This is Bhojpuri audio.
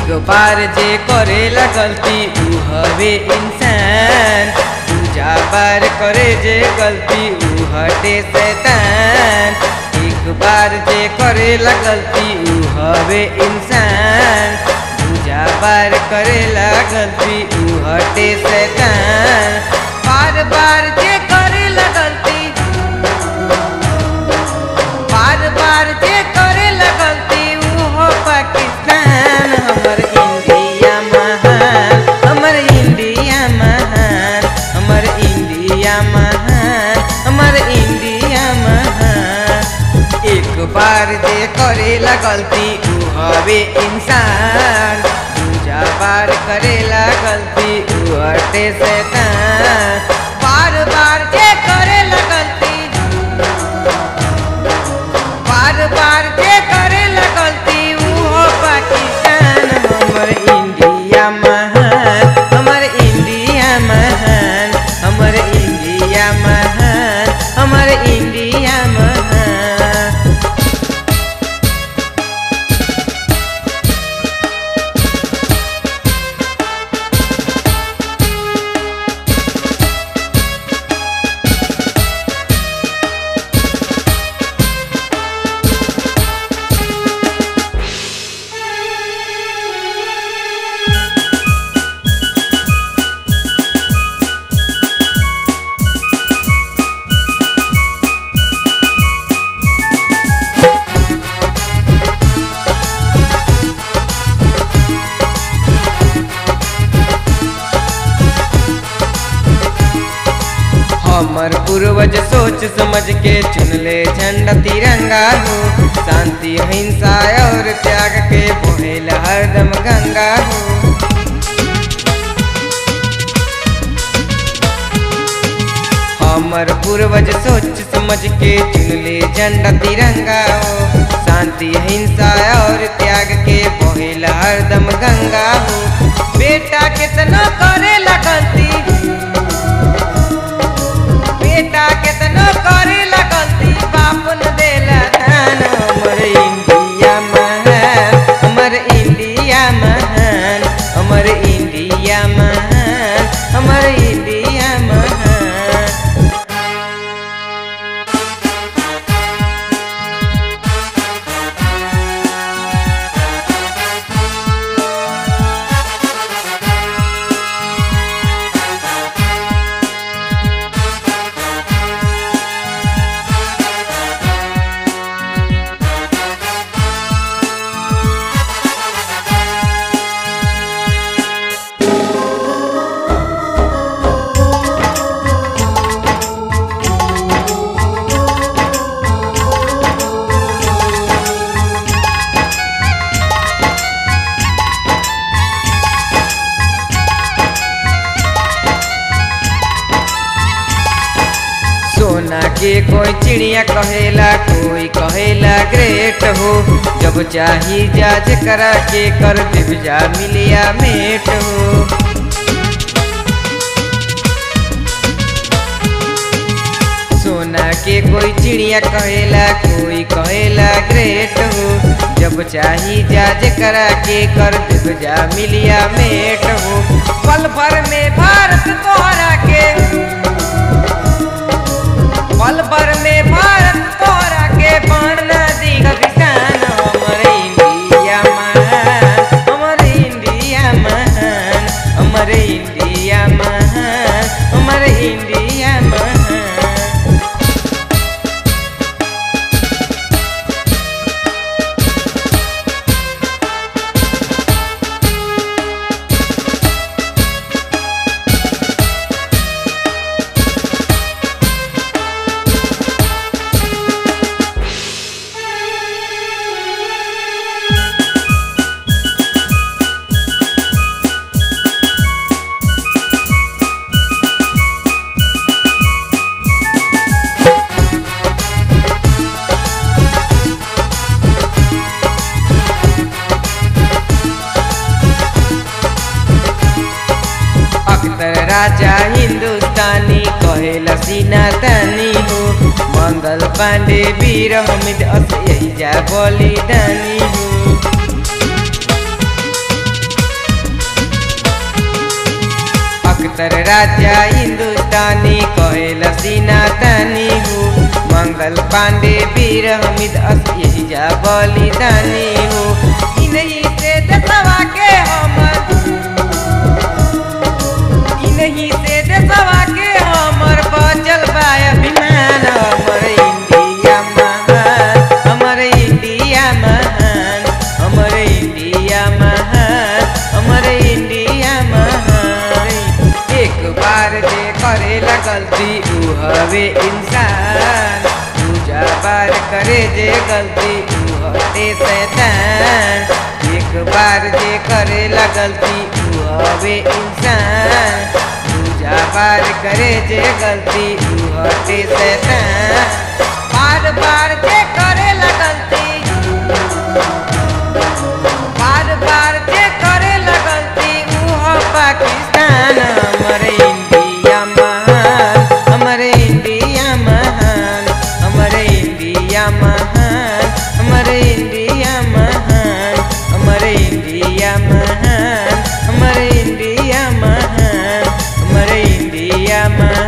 बार जे करेला गलती ऊ हवे इंसान दूजा बार करे जे गलती ऊ हटे शैतान एक बार जे करेला गलती ऊ हवे इंसान दूजा बार करेला गलती ऊ हटे शैतान बार बार जे करेला गलती बार बार जे करेला गलती ऊ हो पाकिस्तान हमर इंडिया महान हमर इंडिया महान हमर इंडिया महान हमर इंडिया महान एक बार जे करेला गलती ऊ हवे इंसान दूजा बार करेला गलती ऊ हटे शैतान बार बार जे करेला गलती बार बार जे करे गलती ऊ हो पाकिस्तान हमर इंडिया महान हमर इंडिया महान हमर इंडिया महान हमर इंडिया महान हमर पूर्वज सोच समझ के चुनले झंडा तिरंगा हो शांति हिंसा और त्याग के बोहेल हरदम गंगा हो हमर पूर्वज सोच समझ के चुनले झंडा तिरंगा हो शांति हिंसा और त्याग के बोहेल हरदम गंगा हो बेटा कितना करेला गलती बेटा केतनो करे लगलती बाप न देला ध्यान हमर इंडिया महान हमर इंडिया महान हमर इंडिया महान हमर इंडिया महान सोना के कोई चिड़िया कहेला कोई कहेला ग्रेट हो जब चाही जाज करा के कर दिवजा मिलिया मेट हो सोना के कोई चिड़िया कहेला कोई कहेला ग्रेट हो जब चाही जाज करा के कर दिवजा मिलिया मेट हो पल भर में भारत तोहरा के पल भर में भारत तोरा के बाण नदी का किसान हमर इंडिया महान हमर इंडिया महान हमर इंडिया महान हमर इंडिया महान अख्तर राजा हिंदुस्तानी कहेला सीना तानी हो मंगल पांडे वीर हमिद अस यही जा बलिदानी हो राजा हिंदुस्तानी कहेला सीना तानी हो मंगल पांडे वीर हमिद अस यही जा बलिदानी हो इन्हीं से देशवा के हमर इन्हीं से देशवा के हमर बचल बा अभिमान हमर इंडिया महान हमर इंडिया महान हमर इंडिया महान हमर इंडिया महान एक बार जे करेला गलती ऊ हवे इंसान दूजा बार करे जे गलती ऊ हटे शैतान एक बार जे करेला गलती ऊ हवे इंसान दूजा बार करे जे गलती ऊ हटे शैतान बार बार जे करेला गलती बार बार जे करेला गलती ऊ हो पाकिस्तान हमर इंडिया महान हमर इंडिया महान हमर इंडिया महान हमर इंडिया महान हमर इंडिया महान हमर इंडिया महान हमर इंडिया महान